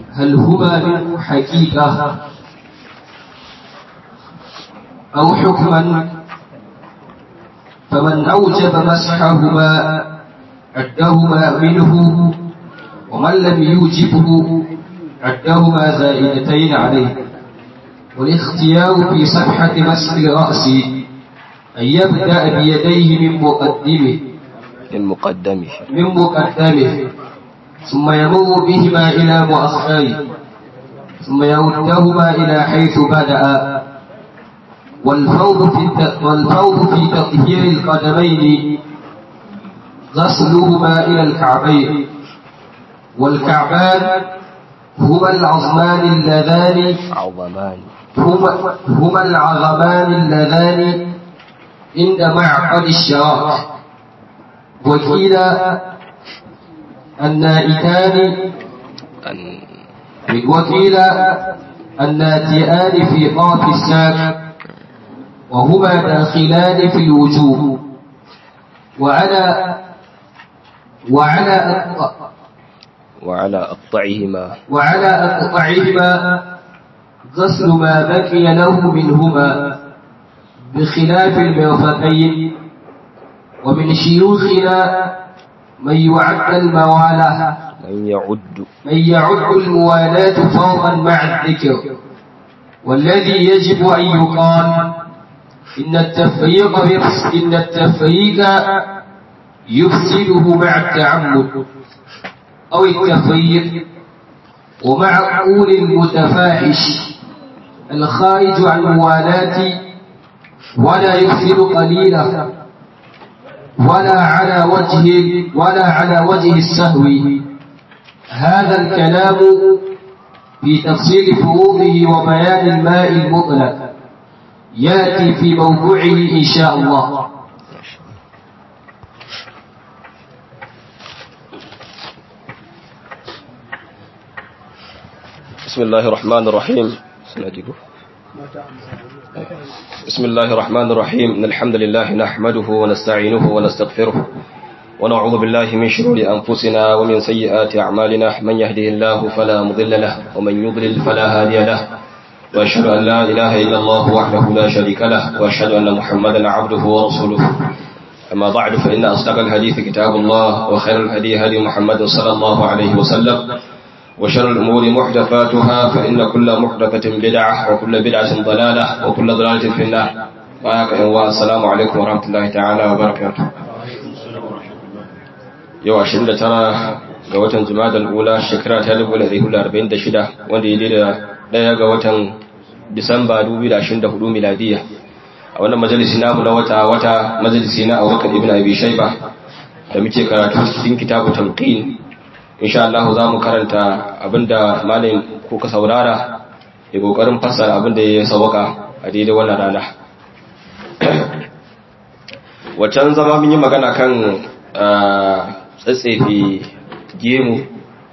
هل هما من حقيقة أو حكما فمن أوجب مسحهما عدهما منه ومن لم يوجبه عدهما زائدتين عليه والاختيار في صفحة مسح الرأس أن يبدأ بيديه من مقدمه من مقدمه من مقدمه ثم يمر بهما إلى مؤخره ثم يردهما إلى حيث بدأ والفوض في والفوض في تطهير القدمين غسلهما إلى الكعبين والكعبان هما العظمان اللذان عظمان هما, هما العظمان اللذان عند معقد الشراك وكيلا النائتان أن وكيلا الناتئان في طرف الساق وهما داخلان في الوجوب وعلى وعلى أقطع وعلى أقطعهما وعلى أقطعهما غسل ما بقي له منهما بخلاف المرفقين ومن شيوخنا من يعد الموالاة من يعد من يعد الموالاة فرضا مع الذكر والذي يجب أن يقال إن التفريق يفس- إن التفريق يفسده مع التعمد أو التفريق ومع قول المتفاحش الخارج عن الموالاة ولا يفسد قليلا ولا على وجه ولا على وجه السهو هذا الكلام في تفصيل فروضه وبيان الماء المطلق يأتي في موضوعه إن شاء الله بسم الله الرحمن الرحيم سنجده. بسم الله الرحمن الرحيم إن الحمد لله نحمده ونستعينه ونستغفره ونعوذ بالله من شرور أنفسنا ومن سيئات أعمالنا من يهده الله فلا مضل له ومن يضلل فلا هادي له وأشهد أن لا إله إلا الله وحده لا شريك له وأشهد أن محمدا عبده ورسوله أما بعد فإن أصدق الحديث كتاب الله وخير الهدي هدي محمد صلى الله عليه وسلم وشر الأمور محدثاتها فإن كل محدثة بدعة وكل بدعة ضلالة وكل ضلالة في النار بارك الله السلام عليكم ورحمة الله تعالى وبركاته yau 29 ga watan Jumadal Ula shekara ta 1446 wanda ya da daya ga watan Disamba 2024 miladiya a wannan majalisi namu na wata wata majalisi na Abubakar ibn Abi Shayba da muke karatu cikin kitabu Talqin insha Allah za mu karanta abinda malamin ko ka saurara ya kokarin fassara abinda ya sauka a daidai wannan rana wacan zama mun yi magana kan tsatsefe gemu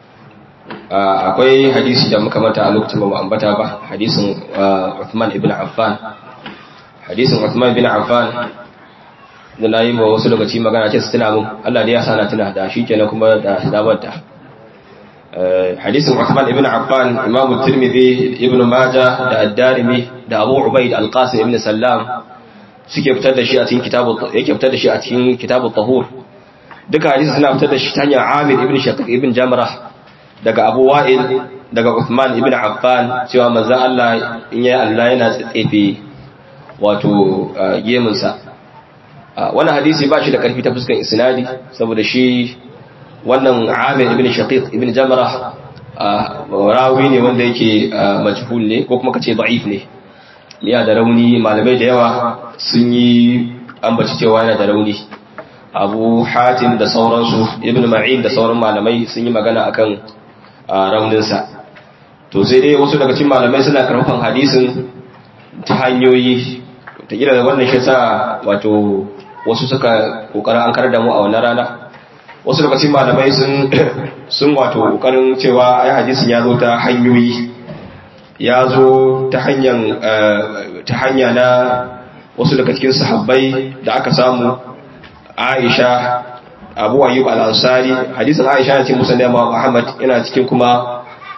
akwai hadisi da muka mata a lokacin ba mu ambata ba hadisin Uthman ibn Affan hadisin Uthman ibn Affan da na yi ma wasu lokaci magana ce su tuna mun Allah da ya sa na tuna da shi kenan kuma da damar ta hadisin Uthman ibn Affan Imam Tirmidhi Ibn Majah da Ad-Darimi da Abu Ubaid Al-Qasim ibn Sallam suke fitar da shi a cikin kitabu yake fitar da shi a cikin kitabu Tahur duka hadisi suna fitar da shi ta hanyar Amir ibn Shaqiq ibn Jamrah daga Abu Wa'il daga Uthman ibn Affan cewa manzo Allah in yayi Allah yana tsefe wato gemunsa wannan hadisi ba shi da karfi ta fuskan isnadi saboda shi wannan Amir ibn Shaqiq ibn Jamrah rawi ne wanda yake majhul ne ko kuma kace da'if ne ya da rauni malamai da yawa sun yi ambaci cewa yana da rauni Abu Hatim da sauransu Ibn Ma'in da sauran malamai sun yi magana akan rauninsa to sai dai wasu daga cikin malamai suna karfafan hadisin ta hanyoyi ta gida da wannan shi sa wato wasu suka kokarin an karar da mu a wannan rana wasu daga cikin malamai sun sun wato kokarin cewa ai hadisin ya zo ta hanyoyi ya zo ta hanyar ta hanya na wasu daga cikin sahabbai da aka samu Aisha Abu Ayyub al-Ansari hadisin Aisha yana cikin Musnad Imam Ahmad yana cikin kuma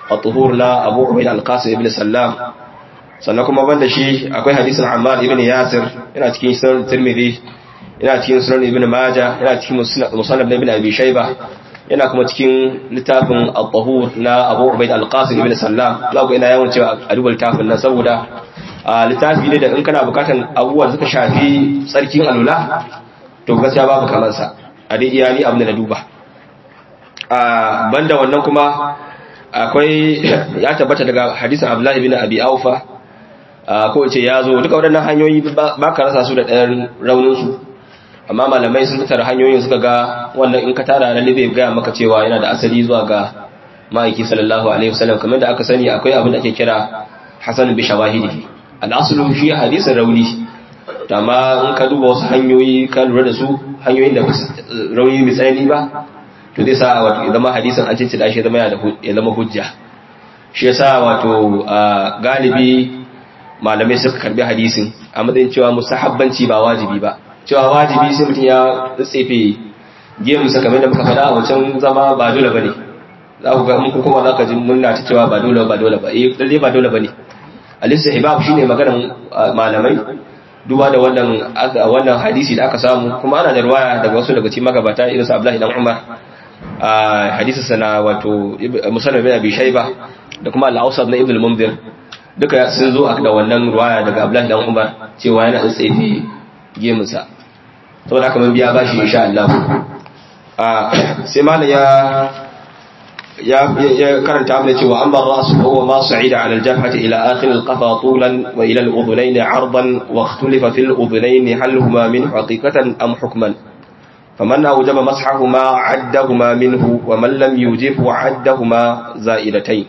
at-tuhur na Abu Ubayd al-Qasim ibn Sallam sannan kuma banda shi akwai hadisin Ammar ibn Yasir yana cikin sunan Tirmidhi yana cikin sunan Ibn Majah yana cikin musannaf ibn Abi Shayba yana kuma cikin littafin at-tahur na Abu Ubayd al-Qasim ibn Sallam za ku ina yawan cewa a duba littafin nan saboda littafi ne da in kana bukatan abubuwa da suka shafi tsarkin alula to gaskiya babu kamar sa a dai iyali abin da na duba banda wannan kuma akwai ya tabbata daga hadisin Abdullah ibn Abi Aufa ko ce ya zo duka waɗannan hanyoyi ba ka rasa su da ɗayan raunin su amma malamai sun fitar hanyoyin suka ga wannan in ka tara na libe gaya maka cewa yana da asali zuwa ga ma'aiki sallallahu alaihi wasallam kamar da aka sani akwai abin da ake kira hasan bi shawahidi al-aslu shi hadisin rauni amma in ka duba wasu hanyoyi ka lura da su hanyoyin da rauni mai tsanani ba to zai sa wato ya zama hadisin an cinci shi zama ya zama hujja shi yasa wato galibi malamai suka karbi hadisin a matsayin cewa mustahabbanci ba wajibi ba cewa wajibi sai mutum ya tsefe gemusa kamar da muka faɗa a wancan zama ba dole bane za ku ga mun kuma za ka ji murna ta cewa ba dole ba dole ba eh lalle ba dole bane al-istihbab shine maganar malamai duba da wannan wannan hadisi da aka samu kuma ana da ruwaya daga wasu daga cikin magabata irin su Abdullahi dan Umar a hadisi sana wato musannad bin Abi Shayba da kuma al-Awsat na Ibn al-Munzir duka sun zo da wannan ruwaya daga Abdullahi dan Umar cewa yana da tsefe gemunsa saboda haka mun biya bashi insha Allah sai malam ya ya karanta mana cewa an bar rasu huwa ma sa'ida ala al-jabhati ila akhir al-qafa tulan wa ila al-udhunayn 'ardan wa ikhtalafa fi al-udhunayn hal huma min haqiqatan am hukman faman awjaba mashahuma 'addahuma minhu wa man lam yujib 'addahuma za'idatayn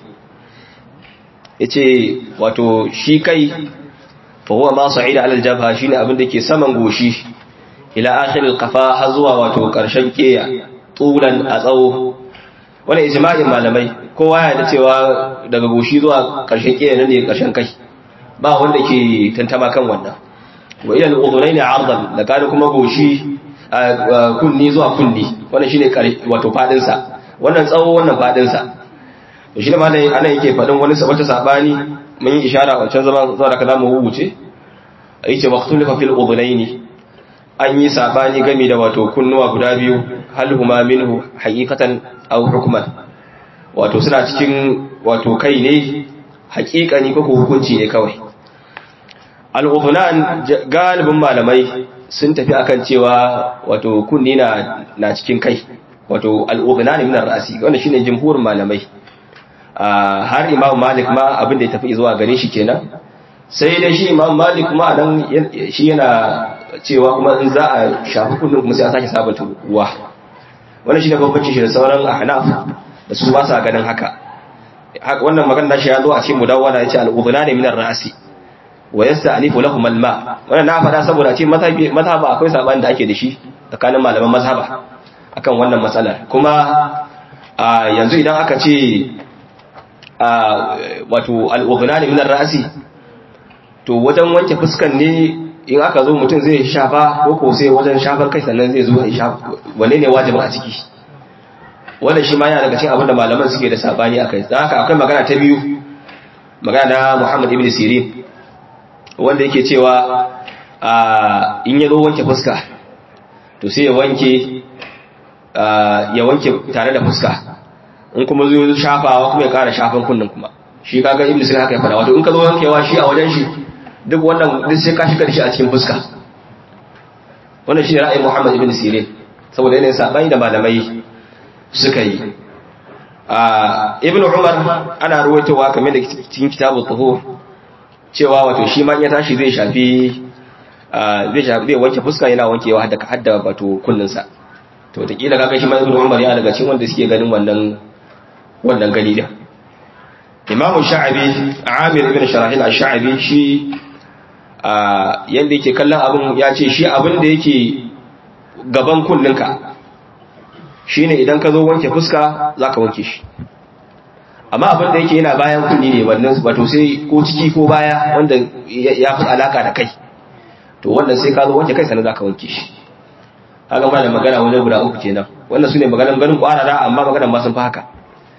yace wato shi kai fa huwa ma sa'ida ala al-jabha shine abin da ke saman goshi ila akhir al-qafa har zuwa wato karshen keya tulan a tsawo wani ijma'in malamai kowa ya da cewa daga goshi zuwa ƙarshen ƙiya nan ne ƙarshen kai ba wanda ke tantama kan wannan wa ila al-udhunayn 'ardan da kada kuma goshi kunni zuwa kunni wannan shine wato fadin sa wannan tsawo wannan fadin sa to shine malai ana yake fadin wani wata sabani mun yi ishara wancan zaman zuwa da kalamu wuce yace waqtulifa fil udhunayn an yi sabani game da wato kunnuwa guda biyu hal huma minhu haqiqatan aw hukman wato suna cikin wato kai ne haƙiƙani ko hukunci ne kawai al-udhunan galibin malamai sun tafi akan cewa wato kunni na na cikin kai wato al-udhunan min ar-ra'si wanda shine jumhurin malamai har imam malik ma abin da ya tafi zuwa gare shi kenan sai dai shi imam malik kuma nan shi yana cewa kuma in za a shafi kunnin kuma sai an sake sabunta ruwa wannan shine bambancin shi da sauran ahnaf da su ba sa ganin haka wannan magana shi ya zo a cikin mudawwana yace al-udhuna ne min ar-ra'si wa yasta'nifu lahum al-ma wannan na fada saboda cikin mazhabi mazhaba akwai sabani da ake da shi tsakanin malaman mazhaba akan wannan matsalar kuma yanzu idan aka ce wato al-udhuna ne min ar-ra'si to wajen wanke fuskan ne in aka zo mutum zai shafa ko ko sai wajen shafar kai sannan zai zo ya shafa wanne ne wajibin a ciki wannan shi ma yana daga cikin abin da malaman suke da sabani akai dan haka akwai magana ta biyu magana na Muhammad ibn Sirin wanda yake cewa in ya zo wanke fuska to sai ya wanke ya wanke tare da fuska in kuma zo shafawa kuma ya kara shafan kunnin kuma shi kaga ibn Sirin haka ya fada wato in ka zo wankewa shi a wajen shi duk wannan duk sai ka shiga da shi a cikin fuska wannan shi ne ra'ayin Muhammad ibn Sirin saboda yanayin sabani da malamai suka yi ibn Umar ana ruwaitowa kamar da cikin kitabul tuhur cewa wato shi ma ya tashi zai shafi zai shafi zai wanke fuska yana wankewa hadda hadda wato kullun sa to ta kila kaga shi ma ibn Umar ya daga cikin wanda suke ganin wannan wannan gani din Imam Sha'abi Amir ibn Sharahil Ash-Sha'abi shi yadda yake kallon abin ya ce shi abin da yake gaban kunninka shi ne idan ka zo wanke fuska za ka wanke shi amma abin da yake yana bayan kunni ne wannan wato sai ko ciki ko baya wanda ya fi alaka da kai to wannan sai ka zo wanke kai sannan za ka wanke shi haka ma da magana wajen guda uku kenan wannan su ne maganan ganin kwarara amma maganan ma sun fi haka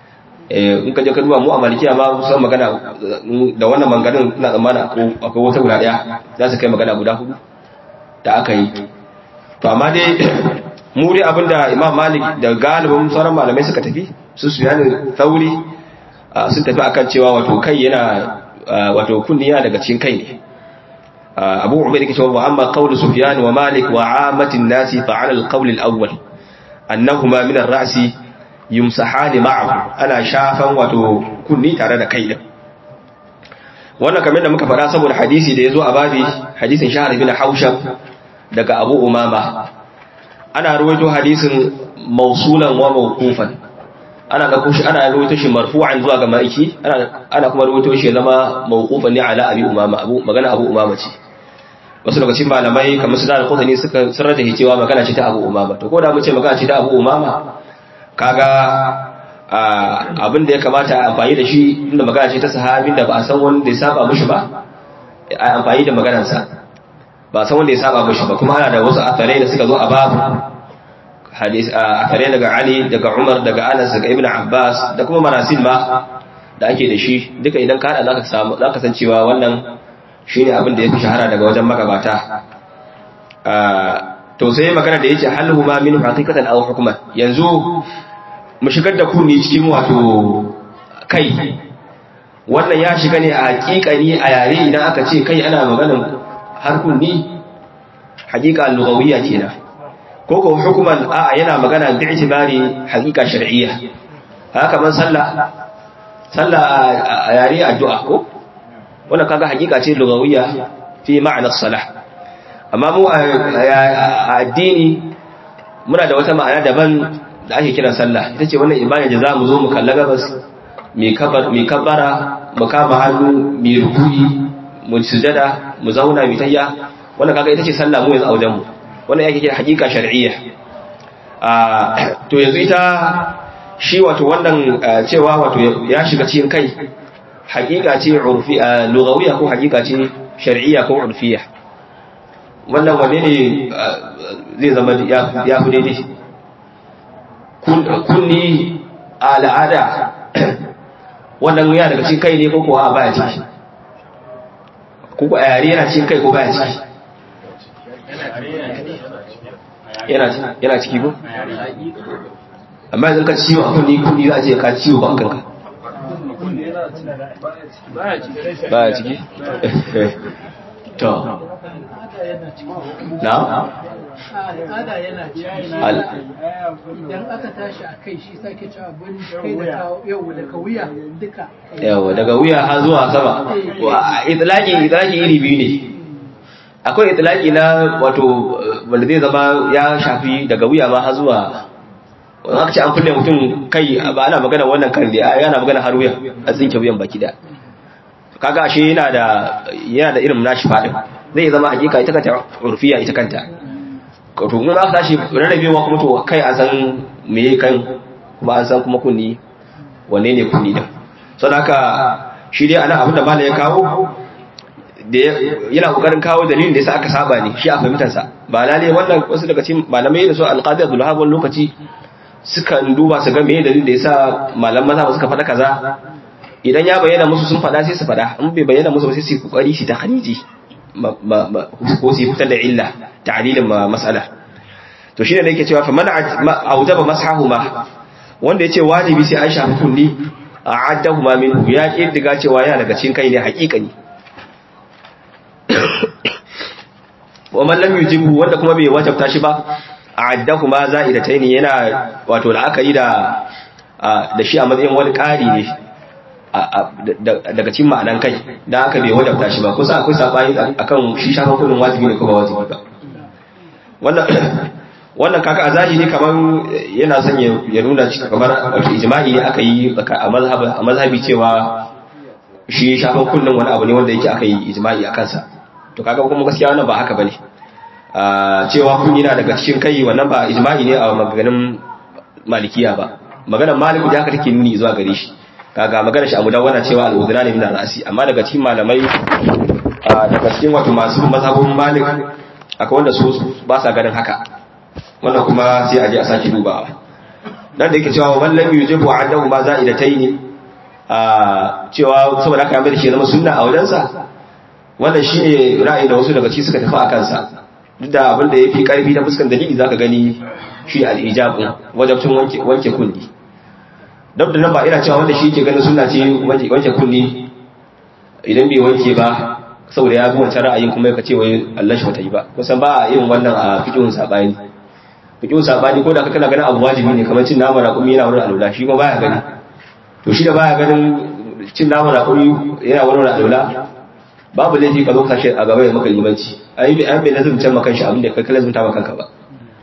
in ka je ka duba mu a malikiya ma kusan magana da wannan manganin ina tsammana akwai wata guda daya za su kai magana guda hudu da aka yi to amma dai mu dai abinda imam malik da galibin sauran malamai suka tafi su su yana tsauri sun tafi akan cewa wato kai yana wato kunni yana daga cikin kai ne abu ubaid yake cewa amma qawlu sufyan wa malik wa amatin nasi fa ala al-qawl al-awwal annahuma min ar-ra'si yumsahani ma'ahu ana shafan wato kunni tare da kai din wannan kamar da muka faɗa saboda hadisi da yazo a babi hadisin shahar bin haushab daga abu umama ana ruwaito hadisin mausulan wa mawqufan ana ga kushi ana ruwaito shi marfu'an zuwa ga maiki ana ana kuma ruwaito shi zama mawqufan ne ala abi umama abu magana abu umama ce wasu lokacin malamai kamar su da al-qutani suka sanar da cewa magana ce ta abu umama to ko da mu ce magana ce ta abu umama kaga abin da ya kamata a amfani da shi inda magana ce ta sahabin da ba a san wanda ya saba mushi ba a amfani da maganarsa ba a san wanda ya saba mushi ba kuma ana da wasu atharai da suka zo a babu hadis atharai daga Ali daga Umar daga Anas daga Ibn Abbas da kuma marasil ma da ake da shi duka idan ka hada zaka samu zaka san cewa wannan shine abin da yafi shahara daga wajen magabata to sai magana da yake hal huma min haqiqatan aw hukman yanzu mu shigar da kunni cikin wato kai wannan ya shiga ne a hakikani a yare idan aka ce kai ana maganar har kunni hakika lugawiyya kenan ko ko hukuman a yana magana da itibari hakika shar'iyya haka man sallah sallah a yare addu'a ko wannan kaga hakika ce lugawiyya fi ma'anar salah amma mu a addini muna da wata ma'ana daban da ake kiran sallah ita ce wannan ibada da za mu zo mu kalla gabas mai kabbara mu kama hannu mai rukuyi mu sujada mu zauna mai tayya wannan kaga ita ce sallah mu yanzu a wajen mu wannan yake kira hakika shar'iyya to yanzu ita shi wato wannan cewa wato ya shiga cikin kai hakika ce urfi lugawiyya ko hakika ce shar'iyya ko urfiyya wannan wanne ne zai zama ya fi daidai kunni a al'ada wannan yana daga cikin kai ne ko kuwa baya ciki ko a yare yana cikin kai ko baya ciki yana ciki ko amma yanzu ka ciwo a kunni kunni za a ce ka ciwo ba kanka baya ciki to na al'ada yana idan aka tashi a kai shi sake ci abin kai da yau daga wuya duka yawa daga wuya har zuwa sama itlaki itlaki iri biyu ne akwai itlaki na wato wanda zai zama ya shafi daga wuya ma har zuwa wani aka ce an kulle mutum kai ba ana magana wannan kan da yana magana har wuya a tsinke wuyan baki da kaga ashe yana da yana da irin nashi fadin zai zama hakika ita kanta urfiya ita kanta to mun aka tashi rarrabewa kuma to kai an san me kan kuma an san kuma kunni wanne ne kunni din saboda haka shi dai ana abin da malai ya kawo da yana kokarin kawo dalilin da yasa aka saba ne shi a fahimtar sa ba lalle wannan wasu daga cikin malamai da su alqadi Abdul Wahab lokaci sukan duba su ga me dalilin da yasa malaman maza suka faɗa kaza idan ya bayyana musu sun faɗa sai su faɗa in bai bayyana musu ba sai su kokari shi ta khariji ko su fitar da illa ta'lilin mas'ala to shine da yake cewa fa man aujaba mashahuma wanda yace wajibi sai an shafi kulli a'addahuma minhu ya kiddiga cewa yana daga cikin kai ne haƙiƙani wa man lam yujibu wanda kuma bai wajabta shi ba a'addahuma za'idataini yana wato la'akari da da shi a matsayin wani ƙari ne daga cikin ma'anan kai da aka bai wadabta shi ba kusa akwai sabani akan shi shafan kudin wajibi ne ko ba wajibi ba wannan wannan kaka a zahiri kamar yana son ya nuna kamar wato ijma'i ne aka yi a mazhabi a mazhabi cewa shi shafan kullun wani abu ne wanda yake aka yi ijma'i a kansa to kaga kuma gaskiya wannan ba haka bane cewa kun yana daga cikin kai wannan ba ijma'i ne a maganin malikiya ba maganar maliku da haka take nuni zuwa gare shi kaga magana shi a mudawwana cewa al'udhra ne min ra'si amma daga cikin malamai daga cikin wato masu mazhabun malik akwai wanda su ba sa ganin haka wannan kuma sai a je a saki dubawa dan da yake cewa man lam yujibu annahu ma za'idataini a cewa saboda haka ya mai da shi zama sunna a wajensa wannan shine ra'ayi da wasu daga ci suka tafi a kansa duk da abin da yafi karfi ta fuskan dalili zaka gani shi al-ijab wajibcin wanke wanke kulli dab da nan ba ina cewa wanda shi yake ganin sunna ce wanke kulli idan bai wanke ba saboda ya bi wancan ra'ayin kuma ya ce wai Allah shi bata yi ba kusan ba a yin wannan a fiqhun sabani fiqhun sabani ko da kana ganin abu wajibi ne kamar cin nama raƙumi yana wurin alula shi kuma baya gani to shi da baya ganin cin nama raƙumi yana wurin alula babu laifi ka zo kashe a gaba ya maka limanci ai bai bai lazim can maka shi abin da kai lazim ta maka ba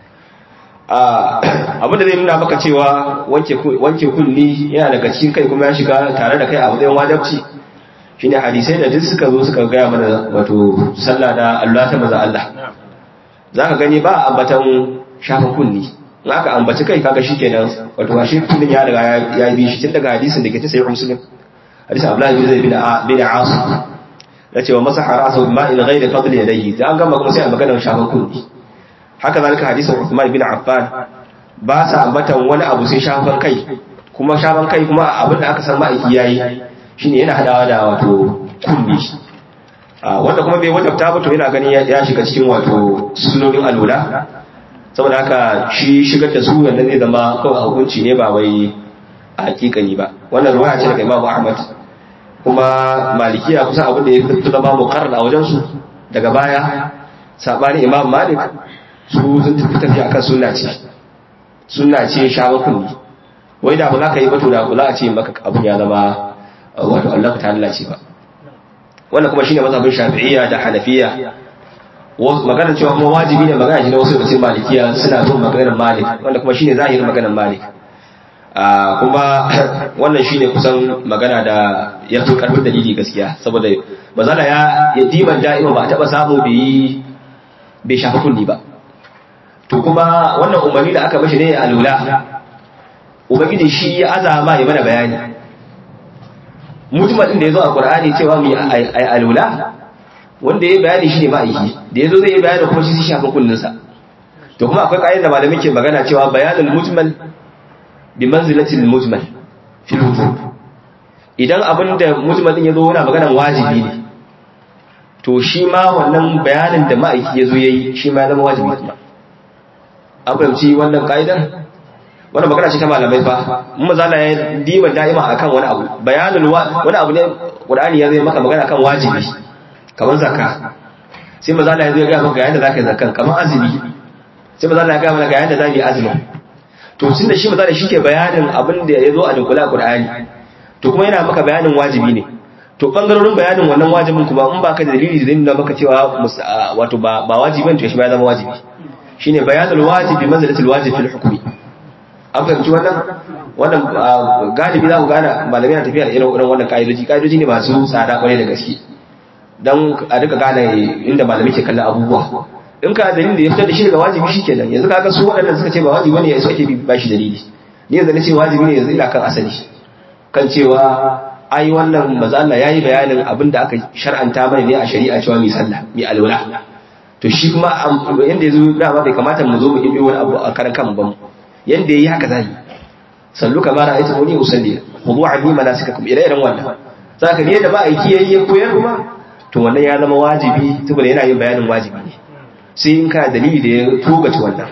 a abin da zai nuna maka cewa wanke wanke kulli yana daga cikin kai kuma ya shiga tare da kai a matsayin wajibci shine hadisai da duk suka zo suka gaya mana wato sallah da Allah ta maza Allah zaka gani ba ambatan shafa kulli in aka ambaci kai kaga shikenan wato ba shi kullin ya riga ya bi shi tun daga hadisin da ke ta sayyid muslim hadisin Abdullah bin Zaid bin bin Asim da cewa masaha ra'sahu bima in ghayri fadl yadayhi da an gama kuma sai a magana shafa kulli haka zalika hadisin Uthman bin Affan ba sa ambatan wani abu sai shafan kai kuma shafan kai kuma abin da aka san ma'aiki yayi shine yana hadawa da wato kulli wanda kuma bai wadabta ba to yana ganin ya shiga cikin wato sunnonin alula saboda haka shi shigar da su yanda zai zama kawai hukunci ne ba wai a hakikani ba wannan ruwaya ce daga Imam Ahmad kuma malikiya kusan abin da ya fi zama muqarrar a wajen su daga baya sabani Imam Malik su sun tafi tafi akan sunna ce sunna ce shawa kulli wai da ba za ka yi ba to da kula a ce maka abin ya zama wato Allah ta Allah ce ba wannan kuma shine mazhabin Shafi'iyya da Hanafiya magana cewa kuma wajibi ne magana shi na wasu cikin Malikiya suna bin maganar Malik wanda kuma shine zahirin maganar Malik kuma wannan shine kusan magana da ya fi karfin dalili gaskiya saboda mazala ya ya diban da'ima ba a taba samu bai bai shafi kulli ba to kuma wannan umarni da aka mashi ne a lula ubangiji shi ya azama ya mana bayani mutumin din da ya zo a Qur'ani cewa mu ai alula wanda ya bayani shi ne ma'aiki da ya zo zai yi bayani kuma shi shi shafin kullinsa to kuma akwai ƙa'idar da malamai ke magana cewa bayanul mujmal bi manzilatil mujmal fil wujub idan abin da mujmal din ya zo yana maganan wajibi ne to shi ma wannan bayanin da ma'aiki ya zo ya yi shi ma ya zama wajibi kuma an fahimci wannan ƙa'idar wannan magana ce ta malamai fa mun mazala ya diba da'ima akan wani abu bayanul wani abu ne qur'ani ya zai maka magana kan wajibi kamar zakka sai mazala ya zai ga maka yayin da zaka yi zakkan kamar azumi sai mazala ya ga maka yayin da zaka yi azumi to tunda shi mazala shi ke bayanin abin da ya zo a dunkula qur'ani to kuma yana maka bayanin wajibi ne to bangarorin bayanin wannan wajibin kuma in baka da dalili zai nuna maka cewa wato ba ba wajibin to shi ba ya zama wajibi shine bayanul wajibi manzilatul wajib fil hukmi an fahimci wannan wannan galibi za ku gane malamai na tafiya da irin wannan ka'idoji ka'idoji ne masu tsada kwarai da gaske don a duka gane inda malamai ke kallon abubuwa in ka dalilin da ya fitar da shi daga wajibi shi kenan yanzu kaga su waɗannan suka ce ba wajibi ne su ake bi ba shi dalili ni yanzu na ce wajibi ne yanzu ina kan asali kan cewa ai wannan maza Allah yayi bayanin abin da aka shar'anta mana ne a shari'a cewa mi sallah mi alwala to shi kuma yanda yazo dama bai kamata mu zo mu ibi wani abu a karan kan ban yanda yayi haka zai sallu kama ra'aytu muni usalli khudu anni manasikakum ila irin wannan zaka ne da ba aiki yayi ya koyar kuma to wannan ya zama wajibi saboda yana yin bayanin wajibi ne sai in ka dalili da ya togace wannan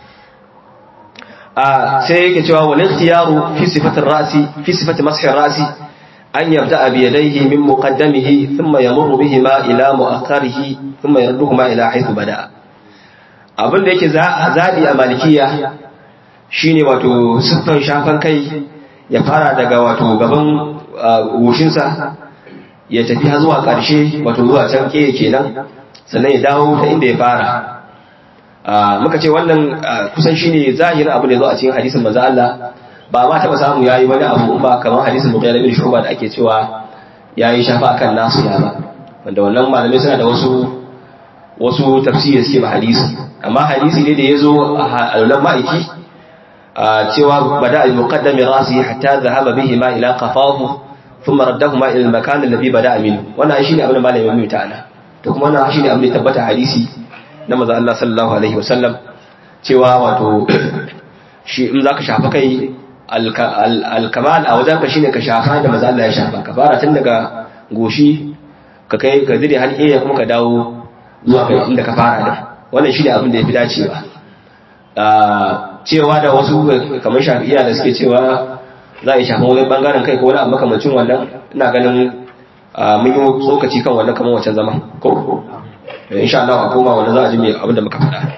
a sai yake cewa wal ikhtiyaru fi sifati ra'si fi sifati mashi ra'si an yabda bi yadayhi min muqaddamihi thumma yamurru bihima ila mu'akhkharihi thumma yarduhuma ila haythu bada'a abin da yake zabi a malikiya shine wato siffan shafan kai ya fara daga wato gaban goshinsa ya tafi har zuwa ƙarshe wato zuwa can ke kenan sannan ya dawo ta inda ya fara muka ce wannan kusan shine zahirin abu da zo a cikin hadisin manzo Allah ba ma taba samu yayi wani abu ba kamar hadisin Bukhari bin Shu'ba da ake cewa yayi shafa kan nasu ya ba wanda wannan malamai suna da wasu wasu tafsiri suke ba hadisi amma hadisi ne da yazo a alulan ma'aiki cewa bada al-muqaddami rasi hatta dhahaba bihi ma ila qafahu ثم ردهما الى المكان الذي بدا منه wannan shine abin da malamin mai ta'ala to kuma wannan shine abin da tabbata hadisi na manzo Allah sallallahu alaihi wasallam cewa wato shi in zaka shafa kai al-kamal a wajen ka shine ka shafa da maza Allah ya shafa ka fara tun daga goshi ka kai ka zire har iya kuma ka dawo zuwa kai inda ka fara da wannan shine abin da yafi dacewa cewa da wasu kamar shafi'iya da suke cewa za a yi shafin wani bangaren kai ko wani abu makamacin wannan ina ganin mun yi tsokaci kan wannan kamar wancan zama ko insha Allah a koma wannan za a ji mai abin da muka faɗa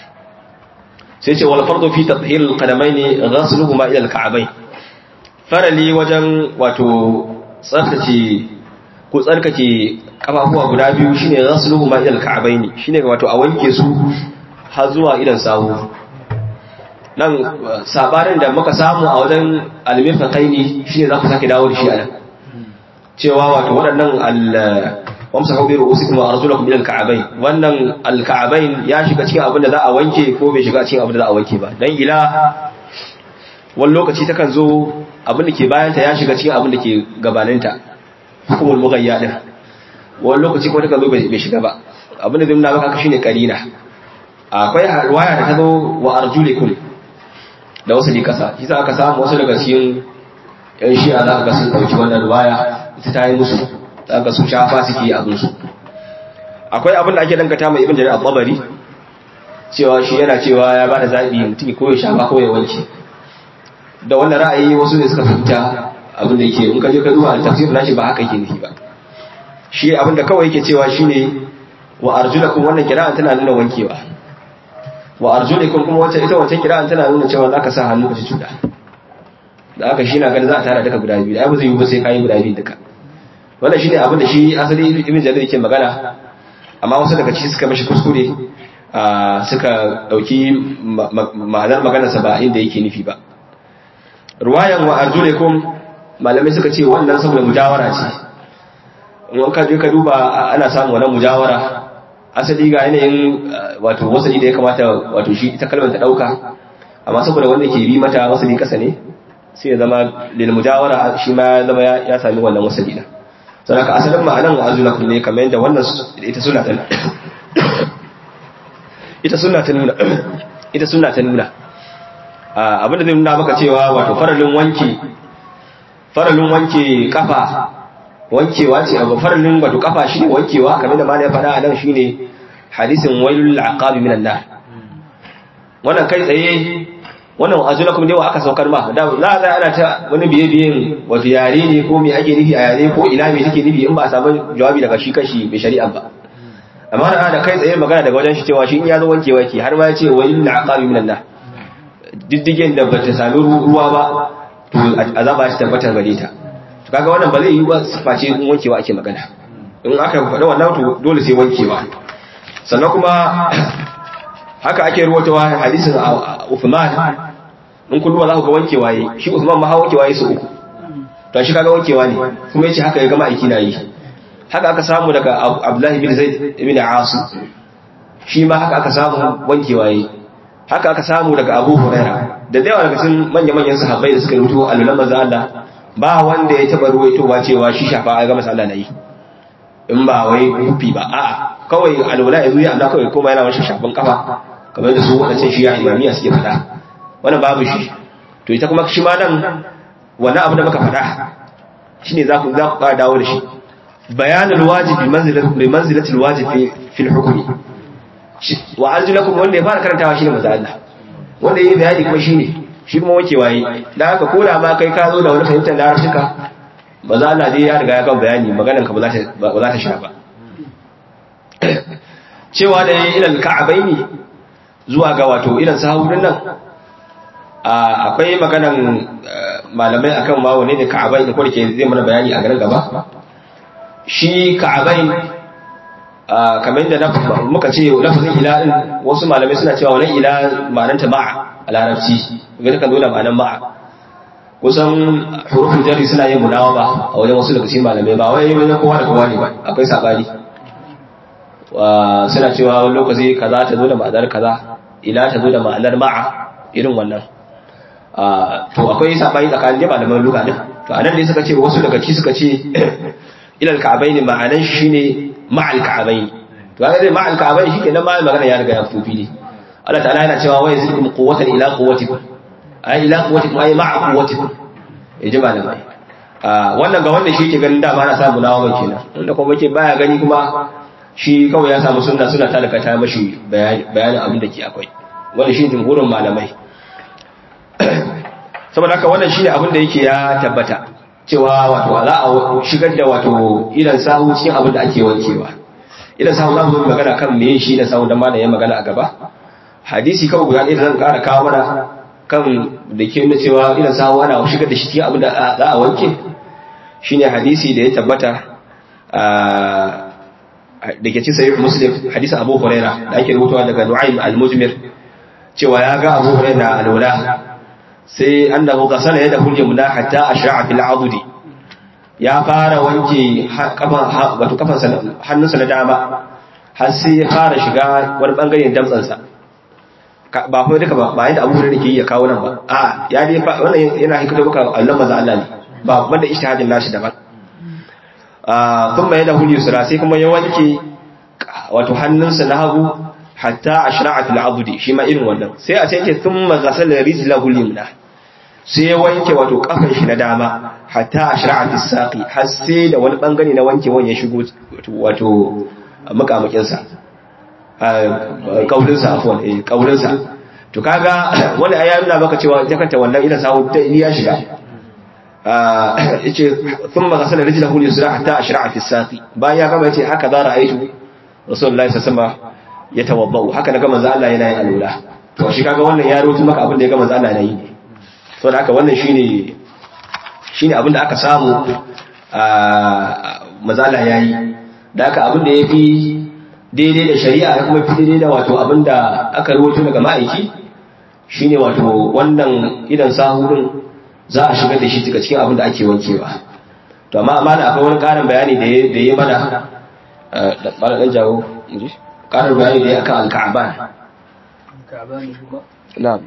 sai ce wal fardu fi tathhir al qadamain ghasluhuma ila al ka'bayn farali wajen wato tsarkake ko tsarkake kafafuwa guda biyu shine ghasluhuma ila al ka'bayn shine wato a wanke su har zuwa idan sawu nan sabarin da muka samu a wajen almirfaqaini shine za ku sake dawo da shi a nan cewa wato waɗannan wamsahu bi ru'usikum wa arjulakum ila al-ka'bayn wannan al-ka'bayn ya shiga cikin abin da za a wanke ko bai shiga cikin abin da za a wanke ba dan ila wani lokaci takan zo abin da ke bayan ta ya shiga cikin abin da ke gabanin ta hukumul mughayya din wani lokaci kuma takan zo bai shiga ba abin da zai nuna maka shine karina akwai riwaya da ta zo wa arjulikum da wasu ne kasa shi aka samu wasu daga cikin yan shi'a za ka ga sun dauki wannan riwaya ita ta yi musu za ka sun shafa suke yi abinsu akwai abin da ake dangata mai ibn jarir al-tabari cewa shi yana cewa ya bada zabi mutum ko ya shafa ko ya wanke da wannan ra'ayi wasu ne suka fahimta abin da yake in ka je ka duba al-tafsir nashi ba haka yake nufi ba shi abin da kawai yake cewa shine wa arjulakum wannan kira'an tana nuna wankewa wa arjulikum kuma wacce ita wancan kira'an tana nuna cewa zaka sa hannu ka ci cuda da aka shi na ganin za a tara duka guda biyu da abu zai yi ba sai kayi guda biyu duka wannan shine abin da shi asali ibn jarir yake magana amma wasu daga ciki suka mishi kuskure suka dauki ma'anar maganar sa ba inda yake nufi ba ruwayan wa arjulikum malamai suka ce wannan saboda mujawara ce in ka je ka duba ana samun wannan mujawara asali ga yanayin wato wasali da ya kamata wato shi ita kalmar ta dauka amma saboda wanda ke bi mata wasali kasa ne sai ya zama lil mujawara shi ma ya zama ya sami wannan wasali da saboda ka asalin ma'anan wa azulakum ne kamar yadda wannan ita sunna ta ita sunna ta nuna ita sunna ta nuna abinda zai nuna maka cewa wato faralin wanki faralin wanke kafa wankewa ce abu faralin wato kafa shine wankewa kamar da malai ya faɗa a nan shine hadisin wailul aqabi minan nar wannan kai tsaye wannan azulakum ne wa aka saukar ma da za a ana ta wani biye biyen wato yare ne ko me ake nufi a yare ko ina me take nufi in ba a samu jawabi daga shi kashi mai shari'a ba amma da ana kai tsaye magana daga wajen shi cewa shi in ya zo wankewa ke har ma ya ce wailul aqabi minan nar diddigen da bata sami ruwa ba to azaba shi tabbatar gare ta to kaga wannan ba zai yi ba face in wankewa ake magana in aka faɗa wannan to dole sai wankewa sannan kuma haka ake ruwatawa hadisin Uthman in kun duba za ku ga wankewa yi shi Uthman ma hawa wankewa yi su uku to shi kaga wankewa ne kuma yace haka ya gama aiki na yi haka aka samu daga Abdullahi bin Zaid ibn Asim shi ma haka aka samu wankewa yi haka aka samu daga Abu Huraira da yawa daga cikin manya-manyan sahabbai da suka rubuto alulan manzo Allah ba wanda ya taba ruwaitowa cewa shi shafa ga masa Allah nayi in ba wai kufi ba a'a kawai alwala ya zuya Allah kawai kuma yana washe shafin kafa kamar da su wadancan shi ya imamiya suke fada wannan babu shi to ita kuma shi ma nan wannan abu da muka fada shine za ku za ku fara dawo da shi bayanul wajibi manzilatul manzilatul wajibi fil hukmi wa arjulakum wanda ya fara karantawa shine manzo Allah wanda yayi bayani kuma shine shi kuma wake waye dan haka ko da ma kai ka zo da wani fahimtar larabcika manzo Allah dai ya riga ya kan bayani maganar ka ba za ta ba za ta sha ba cewa da yayi ilal ka'baini zuwa ga wato ilan sahudin nan akwai maganan malamai akan ma wane ne ka'abai da kwarke zai mana bayani a garin gaba shi ka'abai kamar da muka ce lafazin ila din wasu malamai suna cewa wannan ila ma'ananta ma'a a larabci ga takan dole ma'anan ma'a kusan hurufin jari suna yin munawa ba a wajen wasu daga cikin malamai ba wai wajen kowa da kowa ne ba akwai sabani suna cewa wani lokaci kaza ta zo da ma'anar kaza ila ta zo da ma'anar ma'a irin wannan to akwai sabani tsakanin malaman lugha din to anan ne suka ce wasu daga ci suka ce ilal ka'abaini ma'anan shi ne ma'al ka'abaini to kaga dai ma'al ka'abaini shikenan ma magana ya riga ya fito fili Allah ta'ala yana cewa wa yazikum quwwatan ila quwwatikum ai ila quwwatikum ai ma'a quwwatikum yaji malamai wannan ga wanda shi ke ganin dama ana samu nawa kenan wanda kuma yake baya gani kuma shi kawai ya samu sunna suna talaka ta mashi bayanin abin da ke akwai wanda shi jumhurin malamai saboda haka wannan shine abin da yake ya tabbata cewa wato za a shigar da wato idan sahu cikin abin da ake wankewa idan sahu za mu yi magana kan meye shi da sahu da ma da ya magana a gaba hadisi kawai guda ɗaya da zan ƙara kawo mana kan da ke nuna cewa idan sahu ana shigar da shi cikin abin da za a wanke shine hadisi da ya tabbata da ke cin sahih muslim hadisi abu huraira da ake rubutawa daga nu'aym al-mujmir cewa ya ga abu huraira alwala sai annahu ghasala yadahu al-yumna hatta ashra'a fil 'adudi ya fara wanke kafan wato kafan hannunsa na dama har sai ya fara shiga wani bangaren damtsansa ba kuma duka ba ba yadda abu huraira ke yi ya kawo nan ba a ya dai wannan yana hikito maka Allah maza Allah ne ba wanda ijtihadin nashi daban thumma yadahu al-yusra sai kuma ya wanke wato hannunsa na hagu hatta ashra'a fil 'adudi shi ma irin wannan sai a sai ke thumma ghasala rijlahu al-yumna sai ya wanke wato kafan shi na dama hatta ashra'a fis saqi har sai da wani bangare na wanke wani ya shigo wato makamakin sa kaulin sa afwan eh kaulin sa to kaga wani ayi nuna maka cewa ita kanta wannan idan sawu ta ya shiga yace thumma ghasala rijlahu al-yusra hatta ashra'a fis saqi bayan ya gama yace haka za ra'aytu rasulullahi sallallahu alaihi wasallam ya tawabbau haka naga manzo Allah yana yin alula to shi kaga wannan ya rotu maka abin da ya ga manzo Allah yana yi to da haka wannan shine shine abin da aka samu a manzo Allah yayi da haka abin da yafi daidai da shari'a da kuma fi daidai da wato abin da aka rawaito daga ma'aiki shine wato wannan idan sahurin za a shigar da shi daga cikin abin da ake wankewa to amma amana akwai wani karin bayani da ya yi mana da bala dan jawo inji karin bayani da ya akan al-ka'ban na'am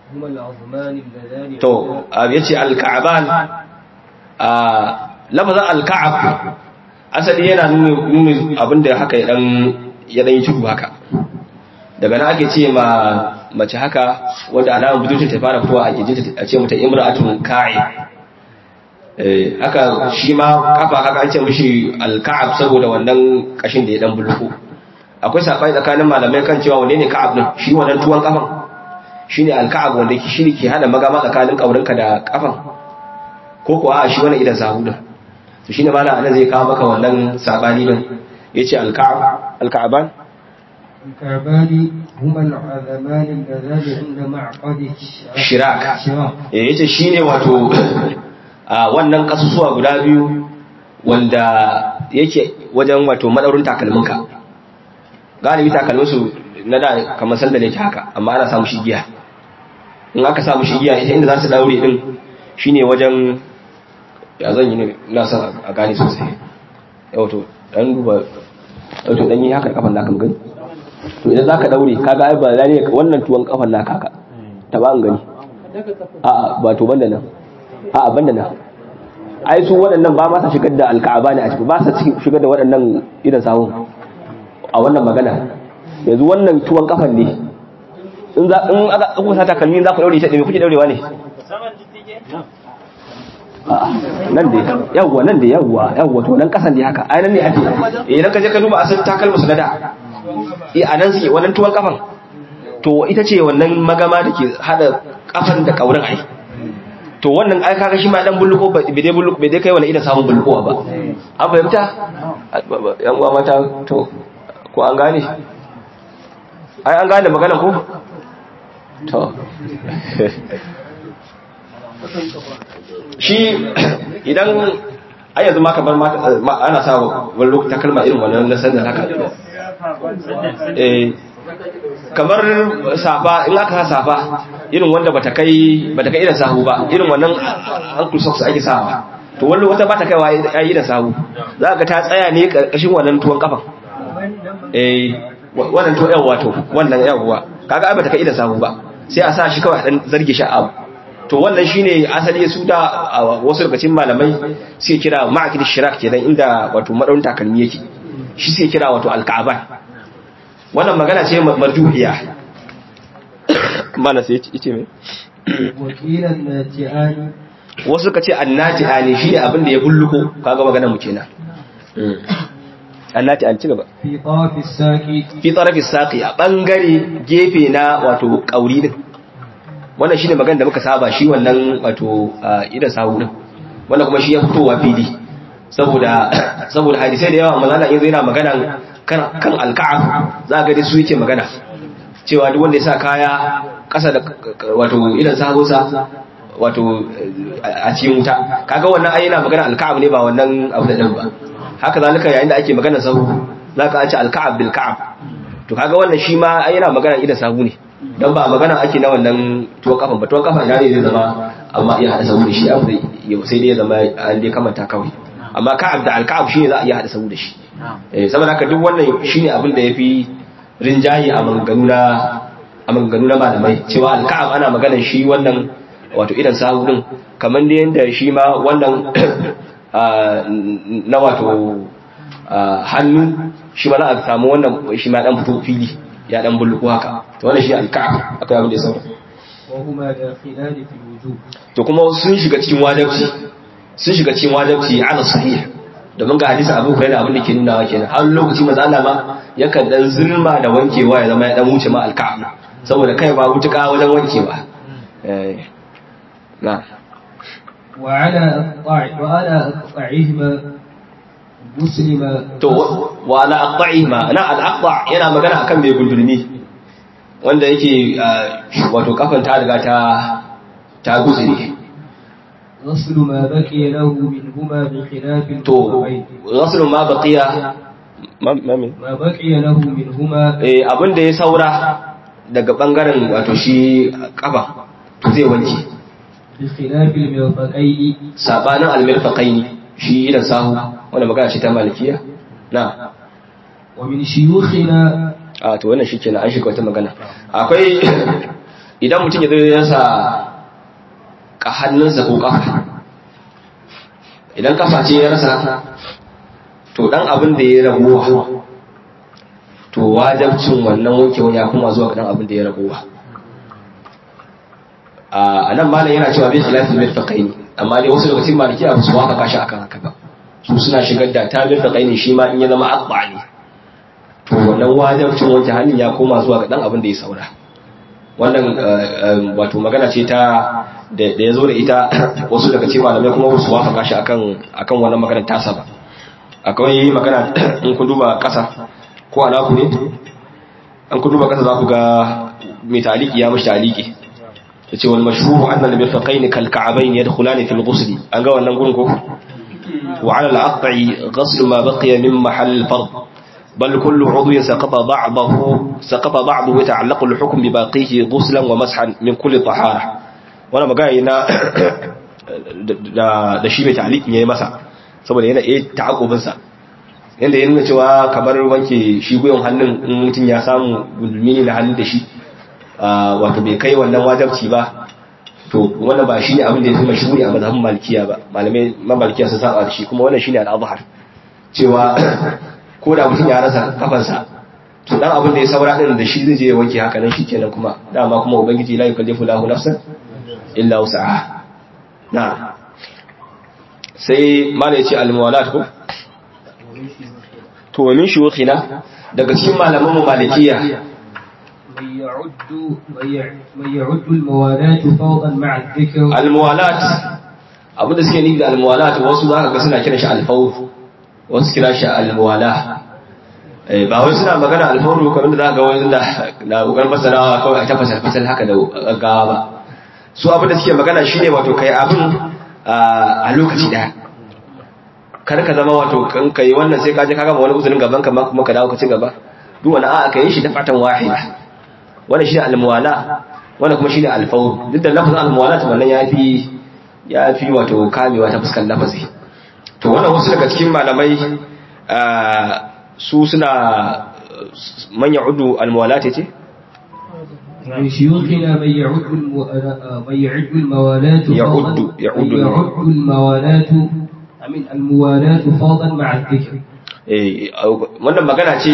to yace al-ka'ban a lafazin al-ka'ab asali yana nuna abinda haka ya dan ya dan yi tudu haka daga nan ake ce ma mace haka wanda alamun budurcin ta fara fitowa a gijinta a ce mata imra'atun ka'i eh haka shi ma kafa haka an ce mishi al-ka'ab saboda wannan kashin da ya dan bulko akwai sabai tsakanin malamai kan cewa wane ne ka'ab din shi wannan tuwon kafan shine al-ka'ab wanda shi ne ke hada magama tsakanin kaurinka da kafan ko kuwa a shi wannan idan sahu din to shine malam anan zai kawo maka wannan sabani din yace al-ka'ab al-ka'aban الكعبان هما العظمان اللذان عند معقد shirak eh yace shine wato a wannan kasusuwa guda biyu wanda yake wajen wato madaurin takalminka galibi takalmin su na da kamar sanda ne haka amma ana samu shigiya in aka samu shigiya ita inda za su daure din shine wajen ya zan yi ne ina son a gane sosai yau to dan duba yau to dan yi haka kafan naka mu gani to idan zaka daure kaga ai ba zai wannan tuwon kafan naka haka ta ba an gani a'a ba to banda nan a'a banda nan ai su waɗannan ba ma sa shigar da alka'aba ne a ciki ba sa shigar da waɗannan irin sahun a wannan magana yanzu wannan tuwon kafan ne in za in aka kuka sa takalmi za ku daure ta me kuke daurewa ne nan da yawwa nan da yawwa yawwa to nan kasan da haka ai nan ne ake eh nan ka je ka duba asalin takalma su na da eh a nan suke wannan tuwon kafan to ita ce wannan magama da ke hada kafan da kaurin ai to wannan ai kaga shi ma dan bulluko bai dai bulluko bai dai kai wani idan samun bulluko ba an fahimta yan uwa mata to ko an gane ai an gane magana ko to shi idan ai yanzu ma kamar ana sa wani lokuta kalma irin wannan na sandar haka eh kamar safa in aka sa safa irin wanda bata kai bata kai irin sahu ba irin wannan ankle socks ake sawa to wani wata bata kaiwa yayi da sahu za ka ta tsaya ne karkashin wannan tuwon kafan eh wannan to yawa to wannan yawa kaga ai bata kai irin sahu ba sai a sa shi kawai dan zarge shi abu to wannan shine asali su da wasu daga cikin malamai sai kira ma'akid shirak kenan inda wato madaurin takalmi yake shi sai kira wato alka'aban wannan magana ce marjuhiya mana sai yace me وقيل الناتئان wasu suka ce annati ani shi ne abin da ya bulluko kaga magana mu kenan annati an ci gaba في طرف الساق fi tsarafi saqi a bangare gefe na wato kauri din wannan shine magana da muka saba shi wannan wato idan sahu din wannan kuma shi ya fitowa fili saboda saboda hadisai da yawa manzo Allah yanzu yana magana kan kan alka'ab za ga dai su yake magana cewa duk wanda ya sa kaya kasa da wato idan sahu sa wato a cikin wuta kaga wannan ai yana magana alka'ab ne ba wannan abu da dan ba haka zalika yayin da ake magana sahu zaka an ce alka'ab bil ka'ab to kaga wannan shi ma ai yana magana idan sahu ne dan ba magana ake na wannan tuwon kafan ba tuwon kafa ne zai zama amma iya hada sahu da shi abu da sai dai ya zama an dai kamanta kawai amma ka'ab da alka'ab shine za a iya hada sahu da shi eh saboda haka duk wannan shine abin da yafi rinjayi a maganganu na a maganganu na malamai cewa alka'ab ana maganar shi wannan wato idan sahu din kamar da yanda shi ma wannan na wato hannu shi ma za a samu wannan shi ma dan fito fili ya dan bulluku haka to wannan shi alka'ab akwai abin da ya saura وهما داخلان في الوجوب to kuma sun shiga cikin wajibci sun shiga cikin wajibci ala sahih domin ga hadisi Abu Hurairah abin da ke nuna wa kenan har lokaci manzo Allah ma yakan dan zulma da wankewa ya zama ya dan wuce ma alka'ab saboda kai ba wutuka wajen wankewa eh na وعلى أقطاع وعلى أقطاعهما مسلم to wa ala aqta'ihima na al-aqta' yana magana akan mai gundulmi wanda yake wato kafan ta riga ta ta guzuri غسل ما بقي له منهما بخلاف to الكعبين ghaslu ma baqiya ma ma me ما بقي له منهما eh abin da ya saura daga bangaren wato shi kafa to zai wanke بخلاف المرفقين sabanin al-mirfaqaini shi idan sahu wanda magana ce ta malikiya na ومن شيوخنا a to wannan shikenan an shiga wata magana akwai idan mutum ya zo ya sa ka hannunsa ko kafa idan kafa ce ya rasa to dan abin da ya ragowa to wajabcin wannan wankewan ya kuma zuwa ga dan abin da ya ragowa a nan malam yana cewa bai khilafin mirfaqaini amma dai wasu daga cikin maliki ba su waka kashi akan haka ba su suna shigar da ta mirfaqaini shi ma in ya zama aqba ne to wannan wajabcin wanke hannun ya koma zuwa ga dan abin da ya saura wannan wato magana ce ta da ya zo da ita wasu daga cikin malamai kuma su wafaka shi akan akan wannan maganar tasa ba akwai magana in kun duba kasa ko alaku ne an kun duba kasa za ku ga mai taliki ya mishi taliki yace wal mashhur anna al mirfaqayn kal ka'bayn yadkhulani fil ghusl an ga wannan gurin ko wa ala al aqi ghusl ma baqiya min mahall al fard بل كل عضو سقط بعضه سقط بعضه يتعلق الحكم بباقيه غسلا ومسحا من كل طهارة وانا magana na da da shi mai ta'liqin yayi masa saboda yana eh ta'aqqubin sa yanda ya nuna cewa kamar wanke shi guyon hannun in mutun ya samu gulmi ne da hannun da shi wato bai kai wannan wajibci ba to wannan ba shine abin da ya fi mashhuri a mazhabin malikiya ba malamai malikiya sun saba da shi kuma wannan shine al-azhar cewa ko da mutum ya rasa kafansa to dan abin da ya saura din da shi zai je ya wanke haka nan shikenan kuma dama kuma ubangiji la yukallifu lahu nafsan illa wus'aha na sai mala yace al-muwalat ko to min shuyukhina daga cikin malaman mu malikiya من يعد من يعد الموالاة فوضا مع الذكر al-muwalat abin da suke nufi da al-muwalat wasu zaka ga suna kiran shi al-fawd wasu kira shi al-muwala ba wai suna magana alfawru kamar da za ga wani da na kokarin fasarawa kawai a tafasa fasal haka da gaggawa ba su abin da suke magana shine wato kai abin a lokaci daya kar ka zama wato kan kai wannan sai ka je ka gama wani uzurin gaban ka kuma ka dawo ka ci gaba duk wani a'a kai shi da fatan wahida wannan shine al-muwala wannan kuma shine al-fawr duk da lafazin al-muwala wannan yafi yafi wato kamewa ta fuskar lafazi to wannan wasu daga cikin malamai su suna man ya'udu al-muwalat ce من شيوخنا من يعد المو... من يعد الموالاة يعد يعد من يعد الموالاة أمين الموالاة فوضا مع الذكر eh wannan magana ce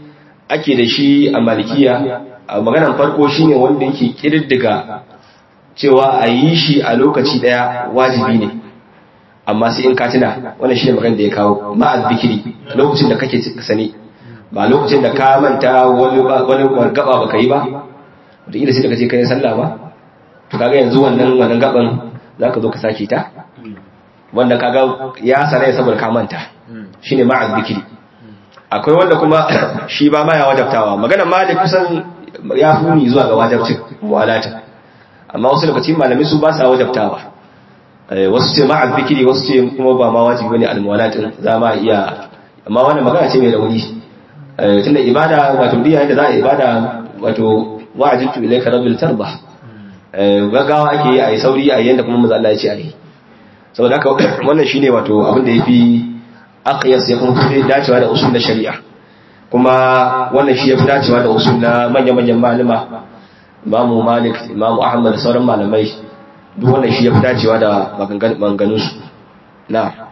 ake da shi a malikiya a maganan farko shine wanda yake kirdiga cewa a yi shi a lokaci daya wajibi ne amma sai in ka tuna wannan shine magana da ya kawo ma'az bikiri lokacin da kake sani ba lokacin da ka manta wani wani gaba baka yi ba da ila sai da kace kai sallah ba to kaga yanzu wannan wannan gaban zaka zo ka sake ta wanda kaga ya sarai saboda ka manta shine ma'az bikiri akwai wanda kuma shi ba ma ya wajabtawa magana malik kusan ya funi zuwa ga wajabcin mu'alata amma wasu lokacin malamai su ba sa wajabtawa wasu ce ma'az bikiri wasu ce kuma ba ma wajibi bane al-mu'alatin za ma iya amma wannan magana ce mai rauni tunda ibada wato diya da za a ibada wato wa'ajibtu ilayka rabbil tarba gaggawa ake yi a yi sauri a yanda kuma manzo Allah ya ce a yi saboda haka wannan shine wato abin da yafi aqyas ya kuma fi dacewa da usul na shari'a kuma wannan shi yafi dacewa da usul na manya-manyan malama Imamu Malik Imamu Ahmad da sauran malamai duk wannan shi yafi dacewa da maganganun su na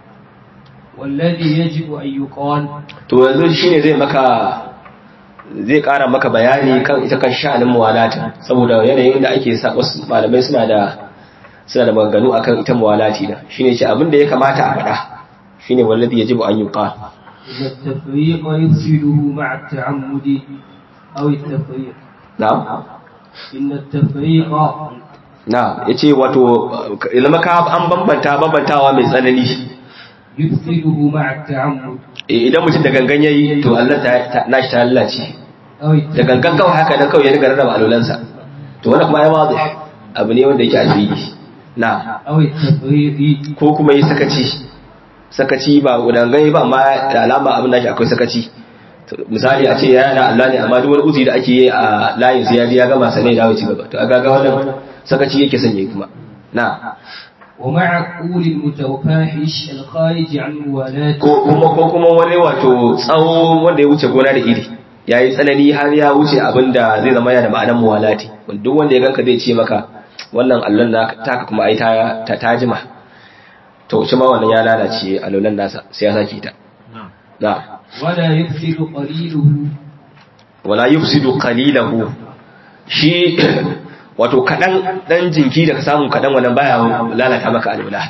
والذي يجب أن يقال to yanzu shine zai maka zai kara maka bayani kan ita kan sha'anin muwalatin saboda yanayin da ake sa wasu malamai suna da suna da maganganu akan ita muwalati da shine ce abin da ya kamata a faɗa shine wallazi yajibu an yuqal إن التفريق يفسده مع التعمد أو التفريق na'am إن التفريق na yace wato ilma ka an bambanta bambantawa mai tsanani يفسده مع التعمد Eh, idan mutum da gangan yayi to Allah ta nashi ta lalace أو da gangan kawai haka dan kawai ya riga rarraba alulansa to wannan kuma ya wazi abu ne wanda yake a fili na أو التفريق ko kuma yi sakaci sakaci ba gudangai ba amma da alama abin da shi akwai sakaci To, misali a ce ya yana Allah ne amma duk wani uzi da ake yi a layin su ya ji ya gama sanai dawo ci gaba to a gaga wannan sakaci yake sanya kuma na ومع قول المتوفاحش الخارج عن موالاة ko kuma ko kuma wani wato tsawo wanda ya wuce gona da iri ya yi tsanani har ya wuce abin da zai zama yana da ma'anar muwalati wanda duk wanda ya ganka zai ce maka wannan allon na taka kuma ai ta ta tajima to shi ma wannan ya lalace allolan nasa sai ya sake ta na ولا يفسد قليله wala yufsidu qalilahu shi wato kadan dan jinki da ka samu kadan wannan baya lalata maka alwala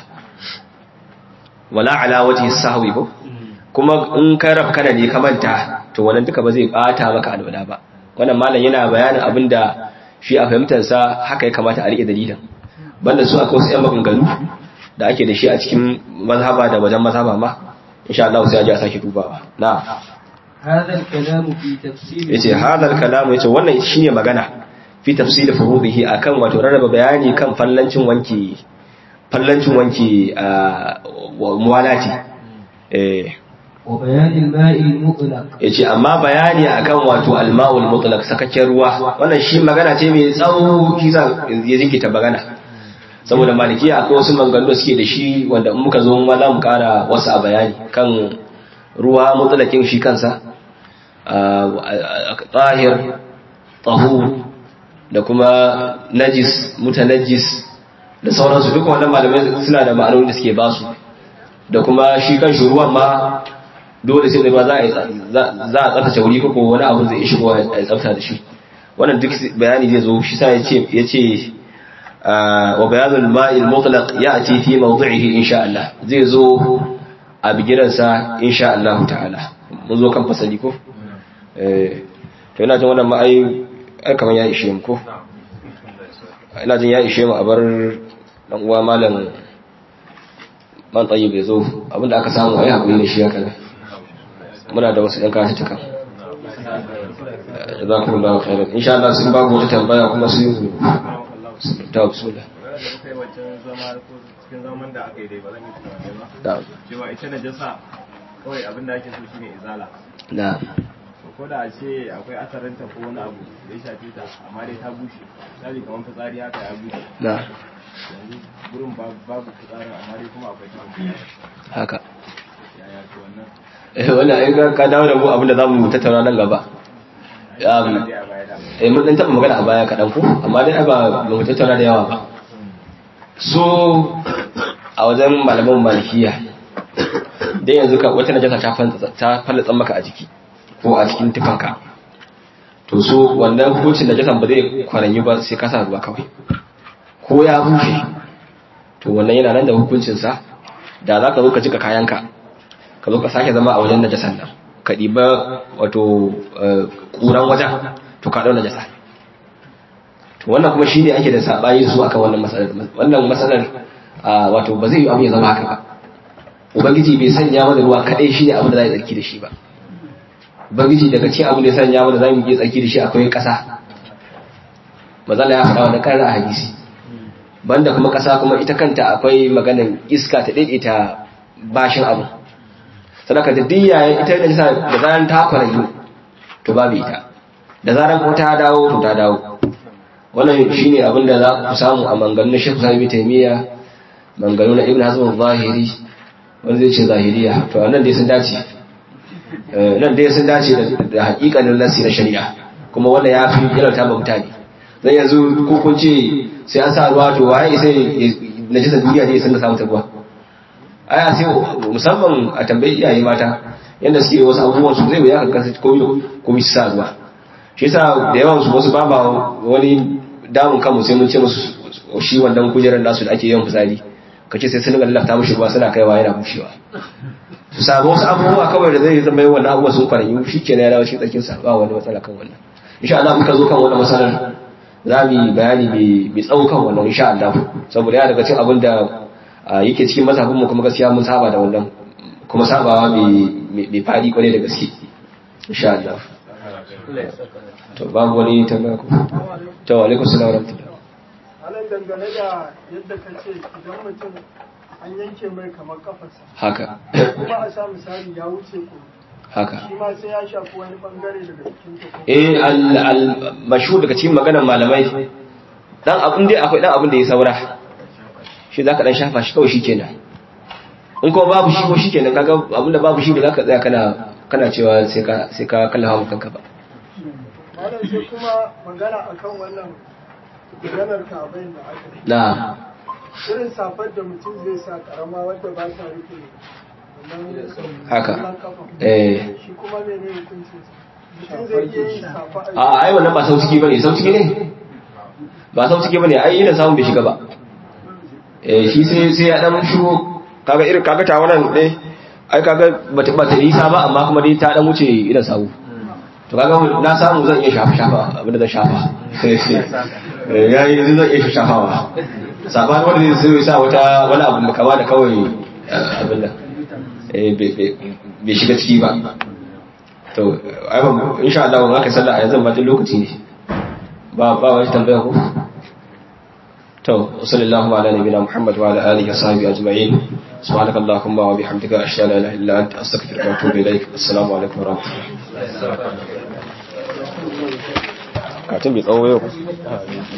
wala ala wajhi sahwi ko kuma in ka rabkana ne ka manta to wannan duka ba zai bata maka alwala ba wannan malam yana bayanin abinda shi a fahimtar sa haka ya kamata a rike dalilin banda su akwai wasu yan maganganu da ake da shi a cikin mazhaba da wajen mazhaba ma insha Allah sai a ji a sake dubawa na هذا الكلام في تفسير yace hadal kalamu yace wannan shine magana fi tafsil furudihi akan wato rarraba bayani kan fallancin wanki fallancin wanki a muwalati eh وبيان الماء المطلق yace amma bayani akan wato alma'ul mutlaq sakakken ruwa wannan shi magana ce mai tsawo shi sa ya jinkita magana saboda malikiya akwai wasu maganganu da suke da shi wanda in muka zo ma za mu kara wasu a bayani kan ruwa mutlaqin shi kansa tahir tahur da kuma najis mutanajjis da sauransu duka wannan malamai suna da ma'anoni da suke basu da kuma shi kan shi ruwan ma dole sai da ba za a yi za a tsaftace wuri ko wani abu zai shigo a tsafta da shi wannan duk bayani zai zo shi sa yace yace wa bayanul ma'il mutlaq ya'ti fi mawdi'ihi insha Allah zai zo a bigiran sa insha Allah ta'ala mun zo kan fasali ko eh to ina jin wannan ma ai ai kaman ya ishe mu ko ina jin ya ishe mu a bar dan uwa malam man tayyib ya zo abinda aka samu ai hakuri ne shi haka ne muna da wasu ɗan kashi cika za ku da khairan insha Allah sun babu wata tambaya kuma su yi ta bismillah kai wancan zama ko cikin zaman da aka yi dai ba zan yi tunani ba da cewa ita najasa kawai abin da ake so shine izala da to ko da a ce akwai asarinta ko wani abu da ya shafe ta amma dai ta bushe misali kamar fitsari haka ya bushe da yanzu gurin babu babu fitsarin amma dai kuma akwai ta bushe haka yaya to wannan eh wannan ai ka ka dawo da mu abinda zamu tattauna nan gaba ya bi dai a baya da eh mun dan taba magana a baya kaɗan ko amma dai ai ba ba mu tattauna da yawa ba so a wajen malaman malikiya dai yanzu ka wata najasa ta fanta ta fallatsa maka a jiki ko a cikin tufanka to so wannan hukuncin najasan ba zai kwaranyi ba sai ka sa ruwa kawai ko ya bushe to wannan yana nan da hukuncinsa da za ka zo ka jika kayanka ka zo ka sake zama a wajen najasan nan ka ɗiba wato ƙuran wajen to ka ɗau najasa to wannan kuma shi ne ake da saɓani su akan wannan matsalar wannan matsalar wato ba zai yi abu ya zama haka ba ubangiji bai sanya mana ruwa kaɗai shi ne abin da za a yi tsarki da shi ba ubangiji daga cikin abin da ya sanya mana za mu yi tsarki da shi akwai ƙasa mazala ya faɗa wani ƙarar a hadisi banda kuma ƙasa kuma ita kanta akwai maganin iska ta daidaita bashin abu sadaka da diya ita da nisa da zaran ta kwarayu to babu ita da zaran ko ta dawo to ta dawo wannan shine abin da za ku samu a manganun Sheikh Sami Taymiya manganu na Ibn Hazm al-Zahiri wanda zai ce zahiriya to nan dai sun dace nan dai sun dace da hakikanin nasi na shari'a kuma wanda ya fi yarauta ba mutane zai yanzu ko kun ce sai an sa ruwa to waye sai najisa duniya ne sun samu ta ruwa aya sai musamman a tambayi iyaye mata yanda suke wasu abubuwan su zai wuya ka kasa komi komi su sa ruwa shi yasa da yawan su wasu ba wani damun kanmu sai mun ce musu shi wannan kujerar nasu da ake yawan fitsari kace sai sun ga lafta mushi ruwa suna kaiwa yana bushewa su samu wasu abubuwa kawai da zai zama yawan abubuwa sun kwaranyu shi ke na ya dawo cikin tsarkin sa ba wani matsala kan wannan insha Allah muka zo kan wannan matsalar za mu yi bayani mai tsawo kan wannan insha Allah saboda ya daga cikin abin da yake cikin mazhabin mu kuma gaskiya mun saba da wannan kuma sabawa mai fadi kwarai da gaske insha Allah to babu wani tambaya ko to alaikum salam wa rahmatullah Alan dangane da yadda ka ce idan mutum an yanke mai kamar kafarsa haka kuma a sa misali ya wuce ko haka shi ma sai ya shafi wani bangare daga cikin ta ko eh al al mashhur daga cikin maganar malamai dan abin dai akwai dan abin da ya saura shi zaka dan shafa shi kawai shikenan in kuma babu shi ko shikenan kaga abin da babu shi da zaka tsaya kana kana cewa sai ka sai ka kallafa kanka ba malam sai kuma magana akan wannan maganar kabain da aka yi na irin safar da mutum zai sa karama wadda ba ta rufe wannan Haka. wannan kafa. eh shi kuma mene hukuncin sa mutum zai iya yin safa a ai wannan ba sauciki bane sauciki ne ba sauciki bane ai ina samun bai shiga ba eh shi sai sai ya dan shigo kaga irin kaga ta wannan dai ai kaga bata bata nisa ba amma kuma dai ta dan wuce idan sawu to kaga na samu zan iya shafa shafa abinda zan shafa eh yayi zan iya shafawa saban wanda zai sai sa wata wani abu da kama da kawai eh, abin nan eh bai- bai bai shiga ciki ba to ai ba insha Allah ba ka sallah a yanzu ba tun lokaci ne ba ba wani tambaya ko to sallallahu ala nabiyina muhammad wa ala alihi wa sahbihi ajma'in subhanakallahumma wa bihamdika ashhadu an la ilaha illa anta astaghfiruka wa atubu ilaik assalamu alaikum wa rahmatullahi katun bai tsawo yau